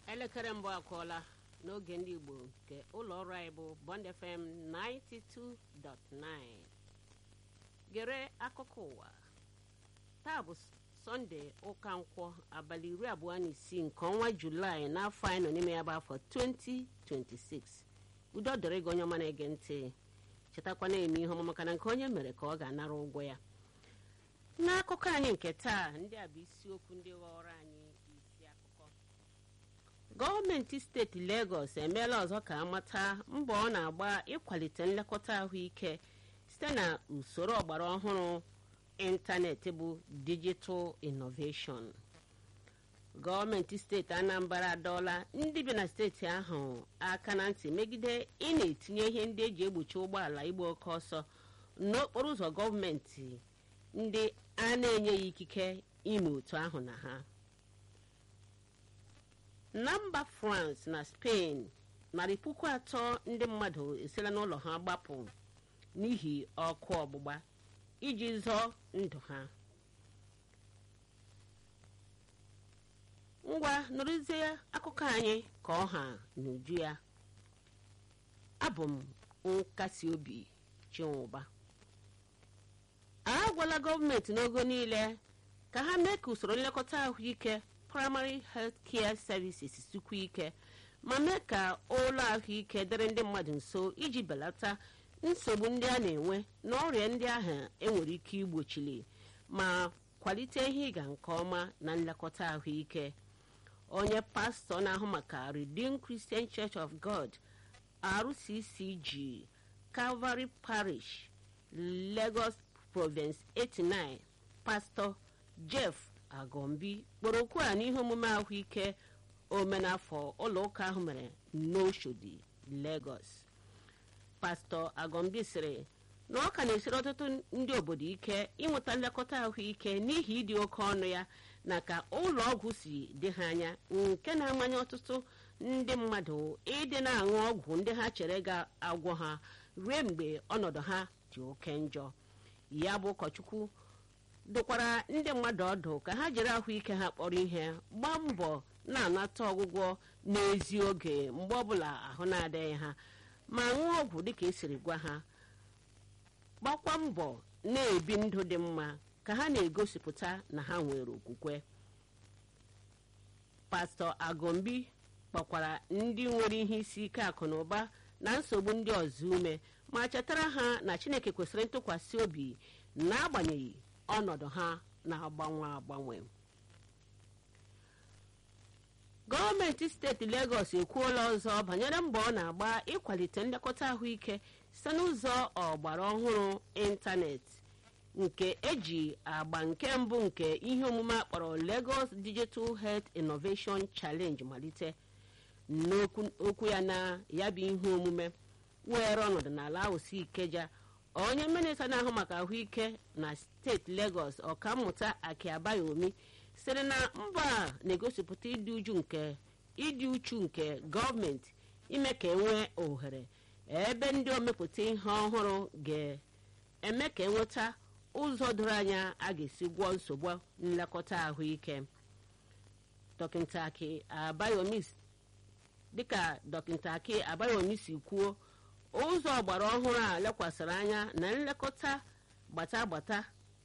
elekere mbụ akụọla n'oge ndị igbo nke ụlọ ọrụ anyị bụ bond fm 92.9 gere akụkọ ụwa taa bụ sọnde ụka nkwọ abalị iri abụọ na isii nke ọnwa julaị n'afọ anyị nọ n'ime ya bụ afọ 2026 udo dịrị gị onye ọma na-ege ntị chetakwa na-eme ihe ọma maka na nke onye mere ka ọ ga-anara ụgwọ ya n'akụkọ anyị nke taa ndị a bụ isiokwu ndị ghọrọ anyị isi akụkọ gọọmenti steeti Lagos emeela ọzọ ka amata mbọ ọ na-agba ịkwalite nlekọta ahụike site na usoro ọgbara ọhụrụ ịntanetị bụ digital innovation gọọmenti steeti Anambra adọọla ndị bi na steeti ahụ aka na ntị megide ị na-etinye ihe ndị eji egbochi ụgbọala igba oke ọsọ n'okporo ụzọ gọọmenti ndị a na-enyeghị ikike ime otu ahụ na ha na mba France na Spain narị puku atọ ndị mmadụ esila n'ụlọ ha gbapụ n'ihi ọkụ ọgbụgba iji zọọ ndụ ha ngwa nụrụzie akụkọ anyị ka ọha n'uju ya abụ m nkasi obi chinwụba a gwala gọọmenti n'ogo niile ka ha mee ka usoro nlekọta ahụike primary health care services sikwa ike ma mee ka ụlọ ahụike dịrị ndị mmadụ nso iji belata nsogbu ndị a na-enwe na ọrịa ndị ahụ enwere ike igbochili ma kwalite ihe ịga nke ọma na nlekọta ahụike onye pastọ na-ahụ maka Redeemed Christian Church of God RCCG Calvary Parish Lagos Province 89 pastọ Jeff Agombi kpọrọ okwu a n'ihe omume ahụike omenafọ ụlọ ụka ahụ mere n'Oshodi Lagos pastọ Agombi sịrị na ọ ka na-esiri ọtụtụ ndị obodo ike ịnweta nlekọta ahụike n'ihi ịdị oke ọnụ ya na ka ụlọ ọgwụ si dị ha anya nke na-amanye ọtụtụ ndị mmadụ ịdị na-aṅụ ọgwụ ndị ha chere ga-agwọ ha ruo mgbe ọnọdụ ha dị oke njọ ya bụ ụkọchukwu dụkwara ndị mmadụ ọdụ ka ha jiri ahụike ha kpọrọ ihe gbaa mbọ na-anata ọgwụgwọ n'ezi oge mgbe ọbụla ahụ na-adịghị ha ma ṅụọ ọgwụ dịka esiri gwa ha gbakwa mbọ na-ebi ndụ dị mma ka ha na-egosipụta na ha nwere okwukwe pastọ agombi kpọkwara ndị nwere ihe isi ike akụ na ụba na nsogbu ndị ọzọ ume ma chetara ha na chineke kwesịrị ntụkwasị obi n'agbanyeghị ọnọdụ ha na-agbanwe agbanwe gọọmenti steeti Lagos ekwuola ọzọ banyere mbọ ọ na-agba ịkwalite nlekọta ahụike site n'ụzọ ọgbara ọhụrụ ịntanetị nke eji agba nke mbụ nke ihe omume akpọrọ Lagos Digital Health Innovation Challenge malite n'okwu ya na ya bụ ihe omume were ọnọdụ n'ala Awụsi Ikeja onye minista na-ahụ maka ahụike na steeti Lagos ọkammụta Akiabayomi sịrị na mba a na-egosipụta ịdị uchu nke ịdị uchu nke gọọmenti ime ka enwee ohere ebe ndị omepụta ihe ọhụrụ ga-eme ka enweta ụzọ doro anya a ga-esi gwọọ nsogbu nlekọta ahụike dọkịta Aki Abayomi dịka dọkịta Aki Abayomi si kwuo ụzọ ọgbara ọhụrụ a lekwasịrị anya na nlekọta gbata gbata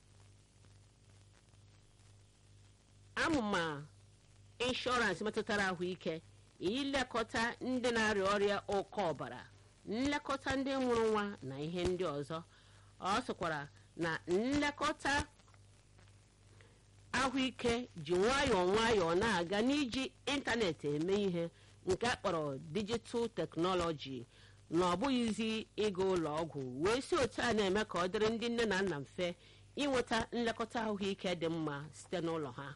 amụma ịnshọransị metụtara ahụike ilekọta ndị na-arịa ọrịa ụkọ ọbara nlekọta ndị mụrụ nwa na ihe ndị ọzọ ọ sịkwara na nlekọta ahụike ji nwayọọ nwayọọ na-aga n'iji ịntanetị eme ihe nke akpọrọ dijital teknọlọji na ọ bụghịzi ịga ụlọ ọgwụ wee si otu a na-eme ka ọ dịrị ndị nne na nna mfe inweta nlekọta ahụike dị mma site n'ụlọ ha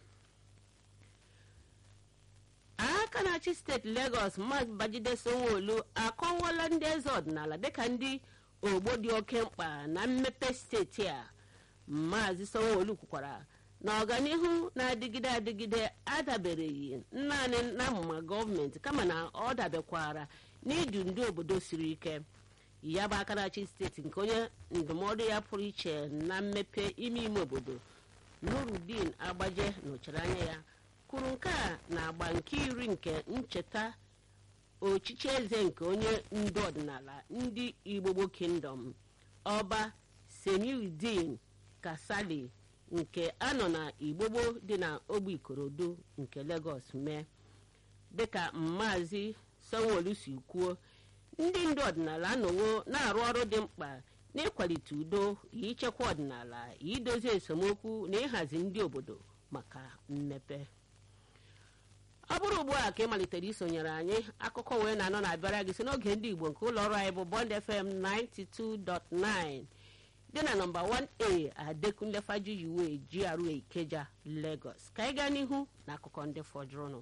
aka na-achị steeti Lagos Maazị Babajide Sanwo-Olu akọwala ndị eze ọdịnala dịka ndị ogbo dị oke mkpa na mmepe steeti a Maazị Sanwo-Olu kwukwara na ọganihu na-adịgide adịgide adabereghị naanị na amụma gọọmenti kama na ọ dabekwara n'idu ndị obodo siri ike ya bụ aka na-achị steeti nke onye ndụmọdụ ya pụrụ iche na mmepe ime ime obodo Nurudeen Agbaje nọchiri anya ya kwuru nke a na-agba nke iri nke ncheta ochichi eze nke onye ndu ọdịnala ndị igbogbo kingdom ọba semiudin kasali nke anọ na igbogbo dị na ogbe ikorodu nke lagos mee dịka maazi sanwo-olu si kwuo ndị ndu ọdịnala anọwo na-arụ ọrụ dị mkpa n'ịkwalite udo ichekwa ọdịnala idozi esemokwu na ịhazi ndị obodo maka mmepe ọ bụrụ ugbu a ka ị malitere isonyere anyị akụkọ wee na-anọ na-abịara gị si n'oge ndị igbo nke ụlọ ọrụ anyị bụ bond fm 92.9 dị na nọmba 1a adekunle fajuyiwe GRA ikeja lagos ka anyị gaa n'ihu na akụkọ ndị fọdụrụnụ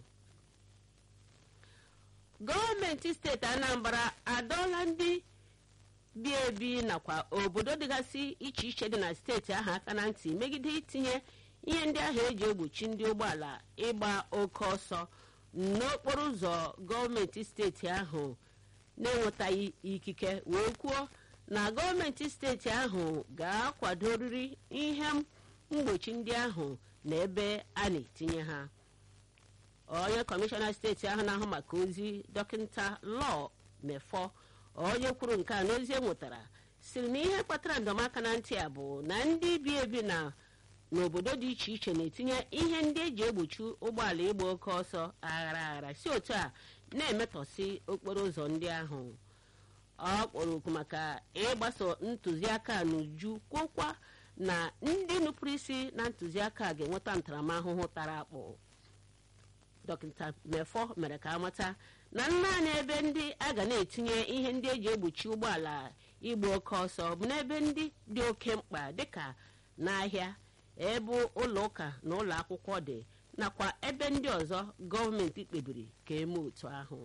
gọọmenti steeti anambra adọọla ndị bi ebi nakwa obodo dịgasị iche iche dị na steeti ahụ aka na ntị megide itinye ihe ndị ahụ eji egbochi ndị ụgbọala ịgba oke ọsọ n'okporo ụzọ gọọmenti steeti ahụ na-enwetaghị ikike wee kwuo na gọọmenti steeti ahụ ga-akwadorịrị ihe mgbochi ndị ahụ na ebe a na-etinye ha onye kọmishọna steeti ahụ na-ahụ maka ozi dọkịta lọọ mefọ onye kwuru nke a n'ozi e nwetara siri na ihe kpatara ndọmaka na ntị a bụ na ndị bi ebi na n'obodo dị iche iche na-etinye ihe ndị eji egbochi ụgbọala ịgba oke ọsọ aghara aghara si otu a na-emetọsị okporo ụzọ ndị ahụ ọ kpọrọ oku maka ịgbaso ntụziaka n'uju kwokwa na ndị nupụrụ isi na ntụziaka ga-enweta ntaramahụhụ tara akpụ dọkịta mefọ mere ka amata na naanị ebe ndị a ga na-etinye ihe ndị eji egbochi ụgbọala ịgba oke ọsọ bụ n'ebe ndị dị oke mkpa dịka n'ahịa ebe ụlọ ụka na ụlọ akwụkwọ dị nakwa ebe ndị ọzọ gọọmenti kpebiri ka eme otu ahụ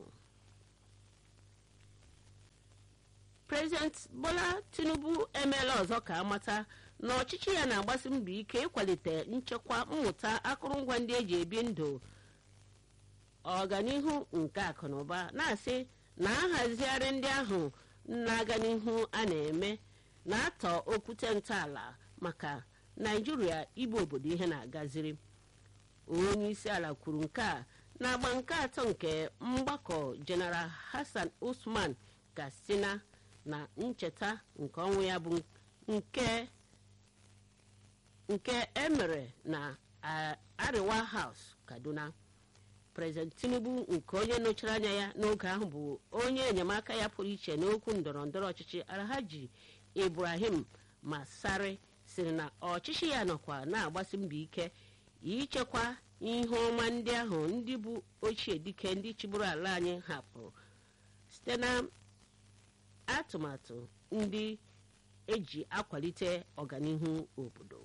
prezident bola tinubu emeela ọzọ ka amata na ọchịchị ya na-agbasi mbọ ike ịkwalite nchekwa mmụta akụrụngwa ndị eji ebi ndụ ọganihu nke akụ na ụba na-asị na nhazigharị ndị ahụ na-aga n'ihu a na-eme na-atọ okwute ntọala maka naijiria ịbụ obodo ihe na-agaziri onye isi ala kwuru nke a na-agba nke atọ nke mgbakọ jeneral hassan usman katsina na ncheta nke ọnwụ ya bụ nke nke emere na ariwa house kaduna prezident tinubu nke onye nọchiri anya ya n'oge ahụ bụ onye enyemaka ya pụrụ iche n'okwu ndọrọ ndọrọ ọchịchị alhaji ibrahim masari siri na ọchịchị ya nọkwa na-agbasi mbọ ike ichekwa ihe ọma ndị ahụ ndị bụ ochie dike ndị chịburu ala anyị hapụrụ site na atụmatụ ndị eji akwalite ọganihu obodo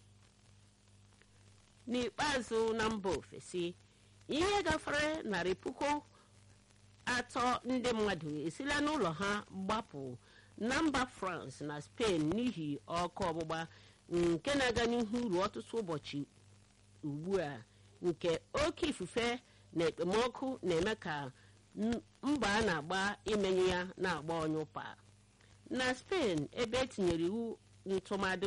n'ikpeazụ na mba ofesi ihe gafere narị puku atọ ndị mmadụ esila n'ụlọ ha gbapụ na mba france na spain n'ihi ọkụ ọgbụgba nke na-aga n'ihu ruo ọtụtụ ụbọchị ugbu a nke oke ifufe na ekpomọkụ na-eme ka mba a na-agba imenye ya na-agba onye ụpa na spain ebe etinyere iwu ntụmadụ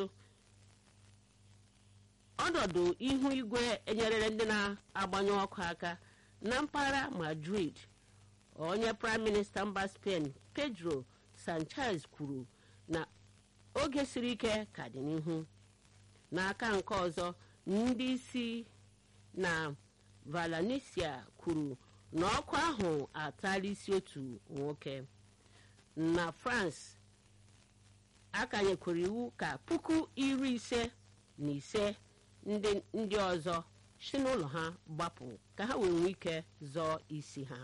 ọnọdụ ihu igwe enyerere ndị na-agbanyụ ọkụ aka na mpaghara madrid onye praịm minista mba spain pedro sanchez kwuru na oge siri ike ka dị n'ihu n'aka nke ọzọ ndị isi na valencia kwuru na ọkụ ahụ atala isi otu nwoke na france akanyekwuru iwu ka puku iri ise na ise ndị ọzọ si n'ụlọ ha gbapụ ka ha wee nwee ike zọọ isi ha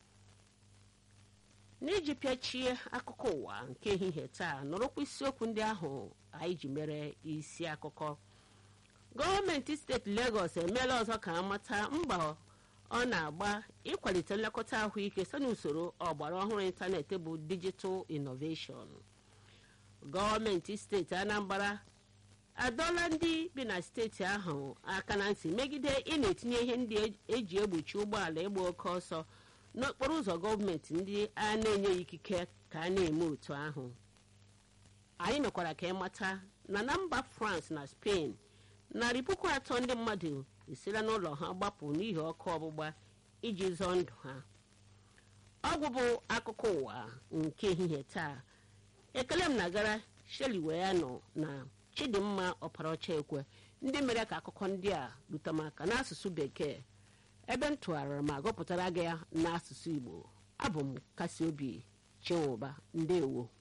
n'iji pịachie akụkọ ụwa nke ehihie taa nọrọkwa isiokwu ndị ahụ anyị ji mere isi akụkọ gọọmenti steeti legọs emeela ọzọ ka amata mba ọ na-agba ịkwalite nlekọta ahụike site n'usoro ọgbara ọhụrụ ịntanetị bụ dijital inoveshọn gọọmenti steeti anambra adọla ndị bi na steeti ahụ aka na ntị megide ị na-etinye ihe ndị eji egbochi ụgbọala ịgba oke ọsọ n'okporo ụzọ gọọmenti ndị a na-enye ikike ka a na-eme otu ahụ anyị mekwara ka ịmata na na mba france na spain narị puku atọ ndị mmadụ esila n'ụlọ ha gbapụ n'ihi ọkụ ọgbụgba iji zọọ ndụ ha ọgwụ bụ akụkọ ụwa nke ehihie taa ekele m na-agara sheli wee ya nọ na chidimma ọparaọcha ekwe ndị mere ka akụkọ ndị a rute m aka n'asụsụ bekee ebe m tụgharịrị ma gụpụtara gị ya n'asụsụ igbo abụ m kasi obi chinwụba ndewo